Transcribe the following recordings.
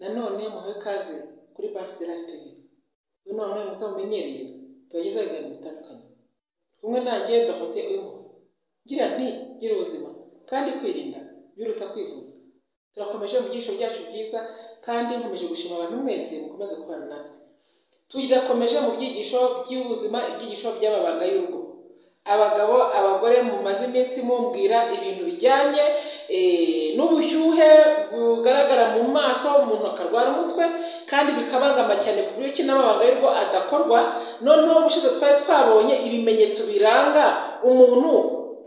nanone muhawe ikaze kuri Pasiteri Active uyu ni wambaye musa mumenyereye tubagezaho ibiganiro bitandukanye kumwe nanjye Dorothée Uwimpuhwe ngira nti gira ubuzima kandi kwirinda biruta kwivuza turakomeje mu byiciro byacu byiza kandi nkomeje gushima abantu mwese mukomeze kubana natwe turakomeje mu byigisho by'ubuzima ibyigisho by'amabanga y'urugo abagabo abagore mumaze iminsi mumbwira ibintu bijyanye eh, n'ubushyuhe bugaragara mu maso umuntu akarwara umutwe kandi bikabangama cyane ku buryo ki n'amabanga y'urugo adakorwa noneho ubushize twari twabonye ibimenyetso biranga umuntu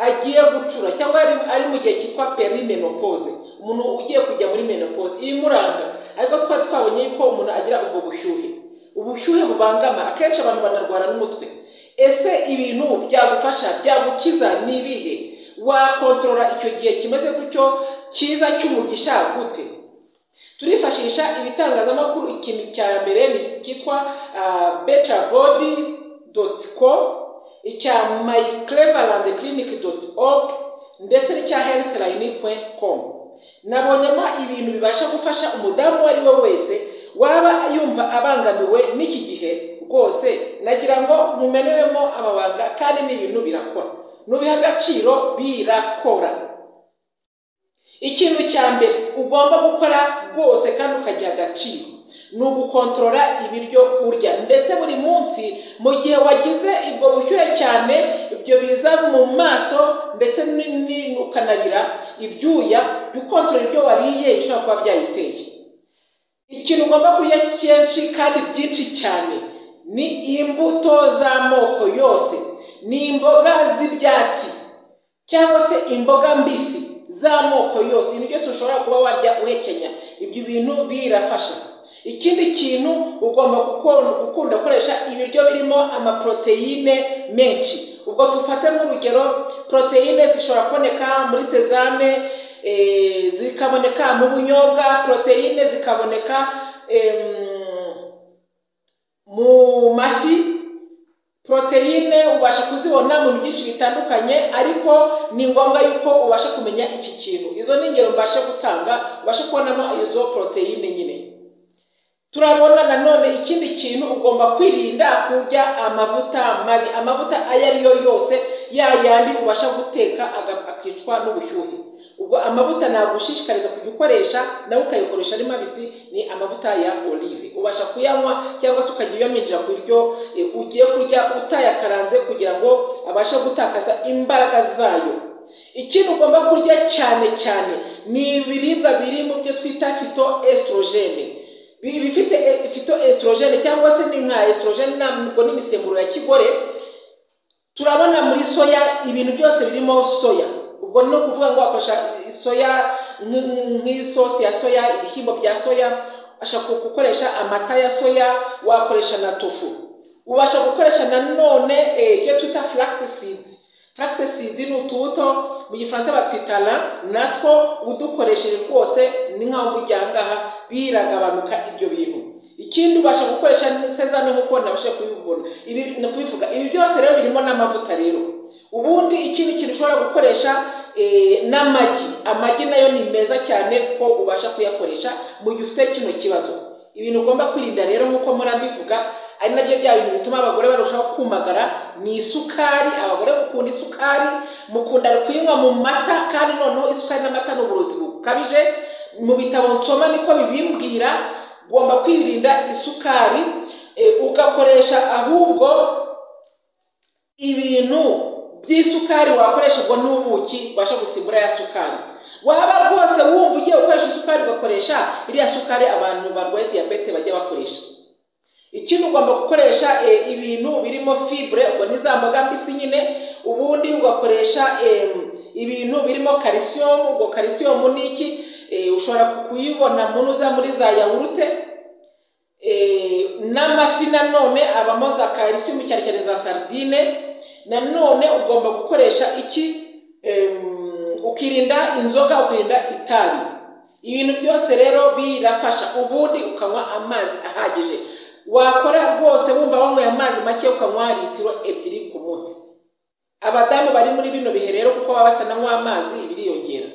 agiye gucura cyangwa ari, ari mu gihe cyitwa perimenopause umuntu ugiye kujya muri menopause ibimuranga ariko twari twabonye yuko umuntu agira ubwo bushyuhe ubushyuhe bubangama akenshi abantu banarwara n'umutwe ese ibintu byagufasha byagukiza ni ibihe wakontorora icyo gihe kimeze gutyo cyiza cy'umugisha gute turifashisha ibitangazamakuru ikintu cya mbere ni cyitwa becabodi doti ko icya mayikerevarande kirinike doti oru ndetse n'icya heritirayini puwenti komu nabonyemo ibintu bibasha gufasha umudamu uwo ari we wese waba yumva abangamiwe n'iki gihe rwose nagira ngo mumeneremo amabanga kandi n'ibintu birakora nubiha agaciro birakora ikintu cya mbere ugomba gukora rwose kandi ukagira agaciro ni ugukontorora ibiryo urya ndetse buri munsi mu gihe wagize ubwo bushyuhe cyane ibyo biza mu maso ndetse ukanabira ibyuya jya ukontorora ibyo wariye bishobora kuba byayiteye ikintu ugomba kurya kenshi kandi byinshi cyane ni imbuto z'amoko yose ni imboga z'ibyatsi cyangwa se imboga mbisi z'amoko yose ibintu byose ushobora kuba warya uhekenya ibyo bintu birafasha ikindi kintu ugomba gukunda gukoresha ibiryo birimo amaporoteyine menshi ubwo dufate nk'urugero poroteyine zishobora kuboneka muri sezame zikaboneka mu bunyobwa poroteyine zikaboneka mu mafi poroteyine ubasha kuzibona mu byinshi bitandukanye ariko ni ngombwa yuko ubasha kumenya iki kintu izo ni ingero mbasha gutanga ubasha kubonamo izo poroteyine nyine turabona nanone ikindi kintu ugomba kwirinda kurya amavuta mabi amavuta ayo ari yo yose yayandi ubasha guteka akicwa n'ubushyuhe ubwo amavuta ntabwo ushishikariza kujya ukoresha nawe ukayikoresha ari mabisi ni amavuta ya olive ubasha kuyanywa cyangwa se ukajya uyaminjira ku biryo ugiye kurya utayakaranze kugira ngo abashe gutakaza imbaraga zayo ikintu ugomba kurya cyane cyane ni ibiribwa biri mu byo twita fito esitorogene bifite fito esitorogene cyangwa se ni nka esitorogene ntabwo n'imisemburo ya kigore turabona muri soya ibintu byose birimo soya ubwo ni ukuvuga ngo wakoresha soya nk'isosi ya soya ibishyimbo bya soya ushaka gukoresha amata ya soya wakoresha na tofu ubasha gukoresha nanone icyo twita flaxseed flaxseed ni utubuto mu gifaransa batwita la natwo udukoresheje rwose ni nkaho tujya aha ngaha biragabanuka ibyo bintu ikindi ubasha gukoresha sezame nk'uko nabasha kubibona ibi ni kubivuga ibi byose rero birimo n'amavuta rero ubundi ikindi kintu ushobora gukoresha n'amagi amagi nayo ni meza cyane ko ubasha kuyakoresha mu gihe ufite kino kibazo ibintu ugomba kwirinda rero nk'uko murabivuga ari nabyo bya bintu bituma abagore barushaho kumagara ni isukari abagore mukunda isukari mukunda kuyinywa mu mata kandi noneho isukari n'amata ni uburozi bukabije mu bitabo nsoma niko bibimbwira ugomba kwirinda isukari ugakoresha ahubwo ibintu by'isukari wakoresha ubwo n'ubuki ubasha gusimbura ya sukari waba rwose wumva ugiye gukoresha isukari ugakoresha iriya sukari abantu barwaye diyabete bajya bakoresha ikindi ugomba gukoresha ibintu birimo fibure ubwo ni za mboga mbisi nyine ubundi ugakoresha ibintu birimo kalisiyomu ubwo kalisiyomu ni iki ushobora kuyibona munuza muri za yawurute n'amafi nanone abamo za kalisiyomu cyane cyane za sardine nanone ugomba gukoresha iki ukirinda inzoga ukirinda itabi ibintu byose rero birafasha ubundi ukanywa amazi ahagije wakora rwose wumva wanyweye amazi make ukanywa litiro ebyiri ku munsi abadamu bari muri bino bihe rero kuko baba batananywa amazi biriyongera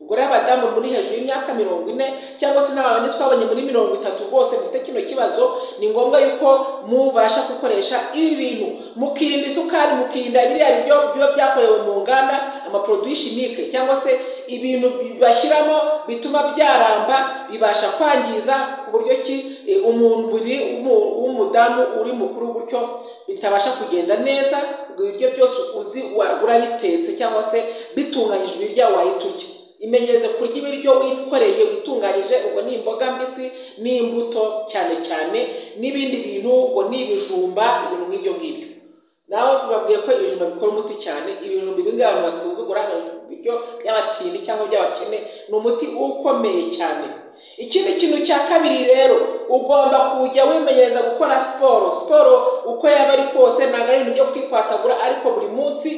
ubwo rero abadamu muri hejuru y'imyaka mirongo ine cyangwa se n'abantu twabonye muri mirongo itatu bose mufite kino kibazo ni ngombwa yuko mubasha gukoresha ibi bintu mukirinda isukari mukirinda biriya biryo biba byakorewe mu nganda amaproduwi shimike cyangwa se ibintu bashyiramo bituma byaramba bibasha kwangiza ku buryo ki eh, umubiri w'umu- w'umudamu uri mukuru gutyo bitabasha kugenda neza ubwo ibiryo byose uzi wagura bitetse cyangwa se bitunganyijwe ibirya wahita urya imenyereze kurya ibiryo wikoreye witunganyije ubwo ni imboga mbisi n'imbuto cyane cyane n'ibindi bintu ubwo ni ibijumba ibintu nk'ibyo ngibyo nawe babwiye ko ibijumba bikora umuti cyane ibijumba bimwe abantu basuzugura nka ibiryo by'abatindi cyangwa by'abakene ni umuti ukomeye cyane ikindi kintu cya kabiri rero ugomba kujya wimenyereza gukora siporo siporo uko yaba ari kose ntabwo ari ibintu byo kwikwatagura ariko buri munsi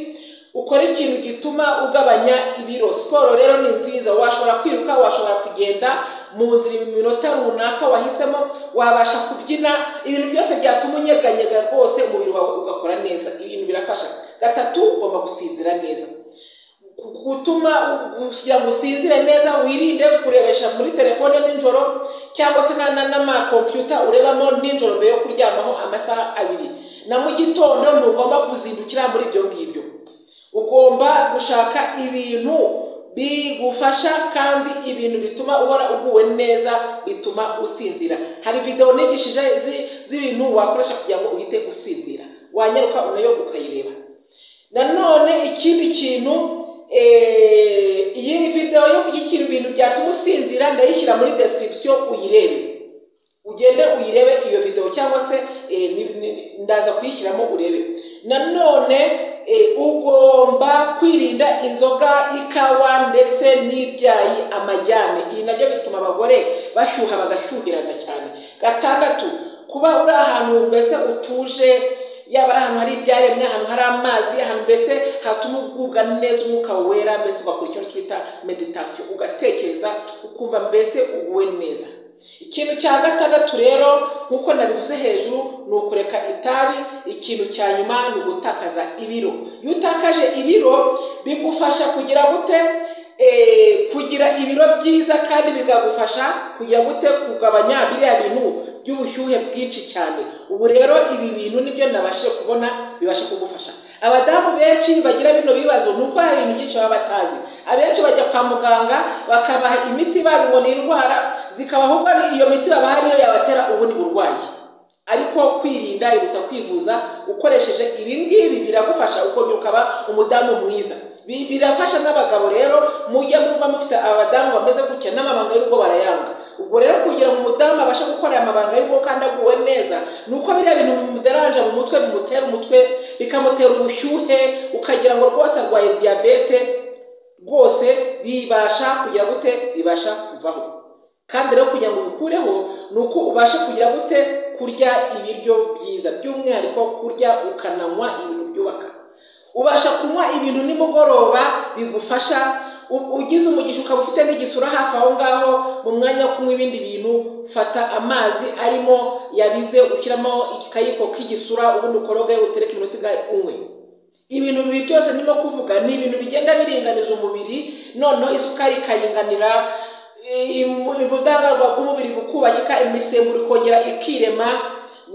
ukora ikintu gituma ugabanya ibiro siporo rero ni nziza washobora kwiruka washobora kugenda mu nzira iminota runaka wahisemo wabasha kubyina ibintu byose byatuma unyeganyega rwose umubiri wawe ugakora neza ibintu birafasha gatatu ugomba gusinzira neza gutuma kugira ngo usinzire neza wirinde kurebesha muri telefone nijoro cyangwa se na- na- n'amakompiyuta urebamo nijoro mbere yo kuryamaho amasaha abiri na mu gitondo ntugomba kuzindukira muri ibyo ngibyo ugomba gushaka ibintu bigufasha kandi ibintu bituma uhora uguwe neza bituma usinzira hari videwo nigishije zi- z'ibintu wakoresha kugira ngo uhite usinzira wanyaruka unayo ukayireba nanone ikindi kintu eh, iyi videwo yo- y'ikintu ibintu byatuma usinzira ndayishyira muri description uyirebe ugende uyirebe iyo videwo cyangwa se eh, ni- ni- ndaza kuyishyiramo urebe nanone eh, ugomba kwirinda inzoga ikawa ndetse n'ibyayi amajyane ibi nabyo bituma abagore bashyuha bagashyuhirana cyane gatandatu kuba uri ahantu mbese utuje yaba ari ahantu hari ibyaremwe ahantu hari amazi ahantu mbese hatuma ugubwa neza umwuka wera mbese ugakora icyo twita meditasiyo ugatekereza ukumva mbese uguwe neza ikintu cya gatandatu rero nk'uko nabivuze hejuru ni ukureka itabi ikintu cya nyuma ni ugutakaza ibiro iyo utakaje ibiro bigufasha kugira gute Eh, kugira ibiro byiza kandi bikagufasha kugira gute kugabanya biriya bintu by'ubushyuhe bwinshi cyane ubu rero ibi bintu nibyo nabashije kubona bibasha kugufasha abadamu benshi bagira bino bibazo ni uko hari ibintu byinshi baba batazi abenshi bajya kwa muganga bakabaha imiti bazi ngo ni indwara zikabaha ubwo ari iyo miti baba hari iyo yabatera ubundi burwayi ariko kwirinda iruta kwivuza ukoresheje ibi ngibi biragufasha ukongera ukaba umudamu mwiza Bi- birafasha n'abagabo rero mujye muba mufite abadamu bameze gutya n'amabanga y'urugo barayanga ubwo rero kugira ngo umudamu abashe gukora aya mabanga y'urugo kandi aguwe neza ni uko biriya bintu bimuderanja mu mutwe bimutera umutwe bikamutera ubushyuhe ukagira ngo rwose arwaye diyabete rwose bibasha kugira gute bibasha kuvaho kandi rero kugira ngo ubikureho ni uko ubasha kugira gute kurya ibiryo byiza by'umwihariko kurya ukananywa ibintu byubaka ubasha kunywa ibintu nimugoroba bigufasha u- ugize umugisha ukaba ufite n'igisura hafi aho ngaho mu mwanya wo kunywa ibindi bintu fata amazi arimo yabize ushyiramo ikayiko k'igisura ubundi ukoroge utereke iminota ingahe unywe ibintu bibi byose ndimo kuvuga ni ibintu bigenda biringaniza umubiri noneho isukari ikaringanira imu- ubudahangarwa bw'umubiri bukubakika imisemburo ikongera ikirema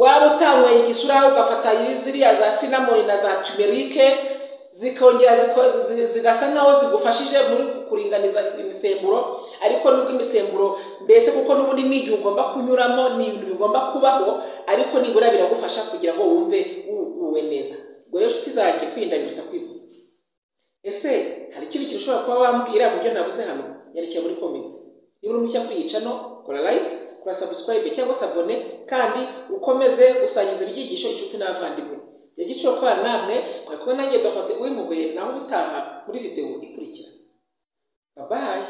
waba utanyweye igisura ugafata ziriya za sinamoni na za tumerike zikongera ziko- zi- zigasa nkaho zigufashije muri kuringaniza imisemburo ariko nubwo imisemburo mbese kuko n'ubundi ni igihe ugomba kunyuramo ni ibintu bigomba kubaho ariko nibura biragufasha kugira ngo wumve uguwe neza ubwo rero inshuti zanjye kwirinda biruta kwivuza ese hari ikindi kintu ushobora kuba wambwira mu byo navuze hano nyandikira muri komenti niba uri mushya kwiyica no kora like kora subscribe cyangwa se abone kandi ukomeze gusangiza ibyigisho inshuti n'abavandimwe igihe giciro kora namwe mwari kumwe nanjye dufate uwimugoye naho ubutaha muri videwo ikurikira babaye